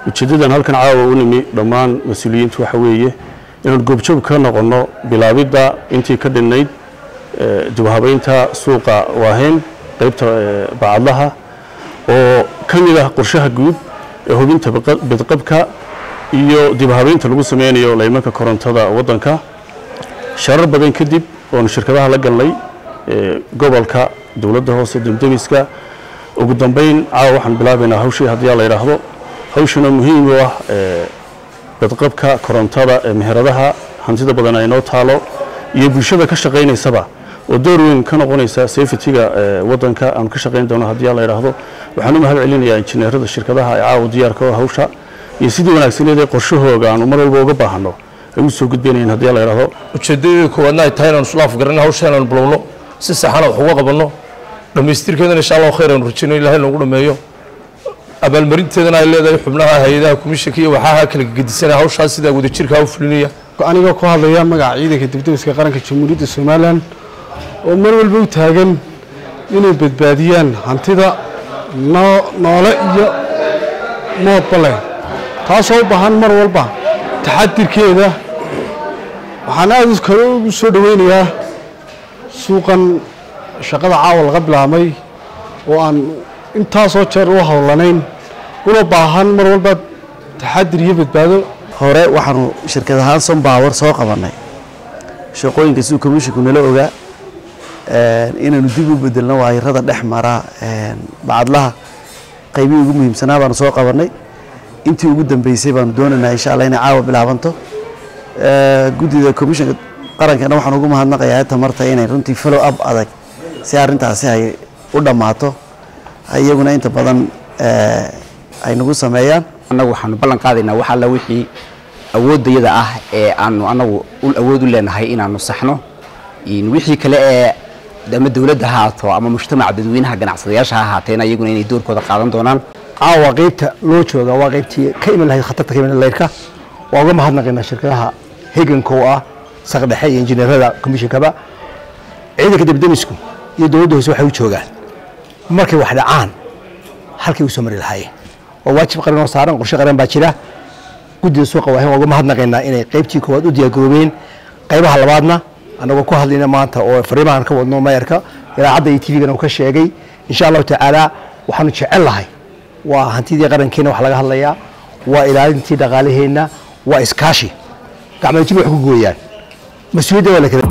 ujeeddadan halkan caawa u nimi dhammaan mas-uuliyiintu waxa weeye inaan goobjoog ka noqonno bilaabidda intii ka dhinnayd dibhabaynta suuqa waaheyn qaybta bacadlaha oo ka mid ah qorshaha guud ee hubinta bidqabka iyo dibhabaynta lagu sameynayo laymanka korontada waddanka sharar badan kadib oonu shirkadaha la galnay gobolka dowladda hoose demdemiska ugu dambeyn caawa waxaan bilaabaynaa hawshii haddii la yidhaahdo hawshana muhiim u ah badqabka korontada ee meheradaha hantida badan ay noo taalo iyo bulshada ka shaqaynaysaba oo door weyn ka noqonaysa safetyga waddanka aanu ka shaqayn doono haddii la yidhaahdo waxaan u mahad celinayaa injineerada shirkadaha ee caawa diyaarka oo hawsha iyo sidii wanaagsaneed ee qorshahooga aanu mar walba uga baahanno ay u soo gudbinayn haddii la yidhaahdo ujeeddadii koowaadna ay tahay inaanu isla afgaranno hawsha inaanu bilowno si saxana wax uga qabanno dhammaystirkeedana insha allahu khayr aanu rajayno ilahay noogu dhameeyo abaalmarinteedana ay leedahay xubnaha hay-adaha komishanka iyo waxaaha kala gedisanaya hawshaas sidaa wadajirkaa u fulinaya anigoo ku hadlaya magaca ciidanka dibdemiska qaranka jamhuuriyadda somalilan oo mar walba u taagan inay badbaadiyaan hantida noole iyo moodba leh taasoo u baahan mar walba taxadirkeeda waxaan aada kale ugu soo dhoweynayaa suuqan shaqada caawa laga bilaabmay oo aan intaasoo jeer u howlanayn una baahan mar walba taxadir iyo badbaado hore waxaanu shirkad ahaan sombawer soo qabannay shaqooyinka siduu commisshinku nala ogaa inaanu dib u bedelno waayarada dhex mara bacadlaha qaybihii ugu muhiimsanaa baanu soo qabannay intii ugu dambeysay baanu doonaynaa insha allah inay caawa bilaabanto guddida commishanka qarankana waxaan ugu mahadnaqayaa tamarta inay runtii follow up adag si arrintaasi ay u dhammaato iyaguna inta badan ay nagu sameeyaan annagu waxaanu ballan qaadaynaa wax alla wixii awooddayada ah ee aanu annagu awood u leenahay inaanu saxno wixii kale ee ama dowladda ha haato ama mujtamaca dadweynaha ganacsadayaasha ha ahaateen ayaguna inay doorkooda qaadan doonaan caawa qaybta loo jooga waa qaybtii ka iman lahayd khatarta ka iman layrka waa uga mahadnaqaynaa shirkadaha heganka oo ah saqdhexe iyo injineerada komishinkaba ciidanka debdemisku iyo dowladda hoose waxay u joogaan markay wax dhacaan halkay u soo mari lahaayeen waa waajib qaran oo saaran qorshe qaran baa jira guddida suuqa waahin waa uga mahadnaqaynaa inay qaybtii koowaad u diyaargaroobeen qaybaha labaadna annagoo ku hadlayna maanta oo fariimahan ka wadno mayarka idaacadda iyo tvgana uu ka sheegay insha allahu tacaala waxaanu jecel lahay waa hantidii qarankeena wax laga hadlayaa waa ilaalintii dhaqaalaheenna waa iskaashi gacmadajib wax ku gooyaan mas-uuliyadda waa la kala